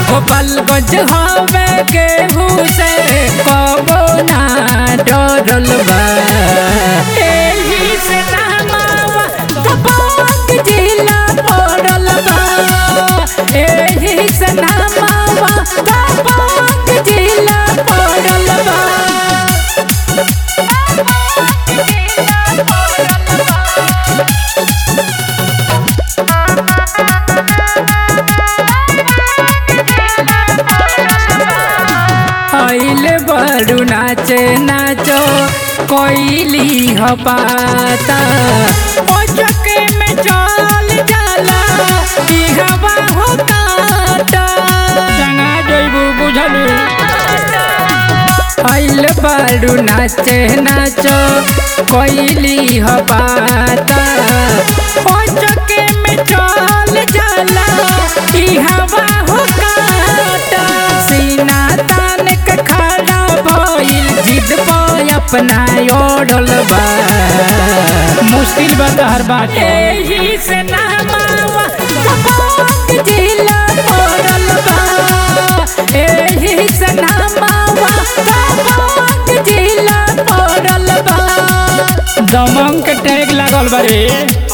गोपालगंज हवे केहू से कबो ना डरल बा एही से नामावा दबंग जिला पड़ल बा एही से नामावा दबंग जिला पड़ल बा आइले बड़ू नाचे नाचो कोइली हो पाता ओ चके में चल जाला ई हवा होता संगा जइबू बुझलू आइल बड़ू नाचे नाचो कोइली हो पाता ओ चके में चल जाला ई हवा होता सीना तान के खड़ा भइल जिद पर अपना ओढ़ल बा मुश्किल बा तहर बात एही से नामावा दबंग जिला पड़ल बा एही से नामावा दबंग जिला पड़ल बा दमंग के टैग लागल बा रे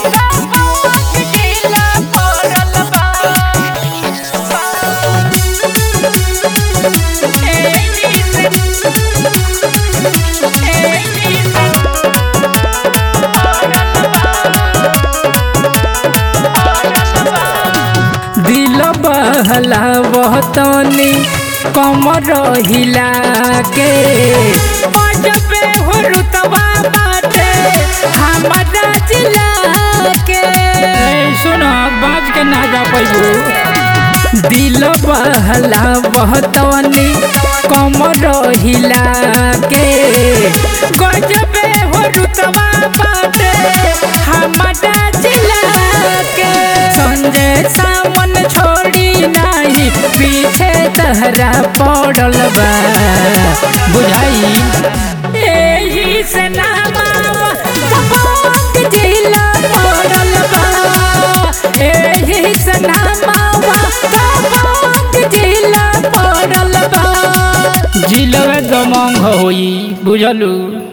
दिल बहला बहतनी कमर हिला के बजबे हो रुतबा बाटे हमारा जिला के सुनो बाज के ना जा पैबू दिल बहला बहतनी कमर हिला के गजबे हो रुतबा बाटे हमारा जिला के संजय सामन छोड़ी नाही पीछे तहरा पड़ल बा बुझाई एही से नामावा दबंग जिला पड़ल बा एही से नामावा दबंग जिला पड़ल बा जिलवे दमंग होई बुझलू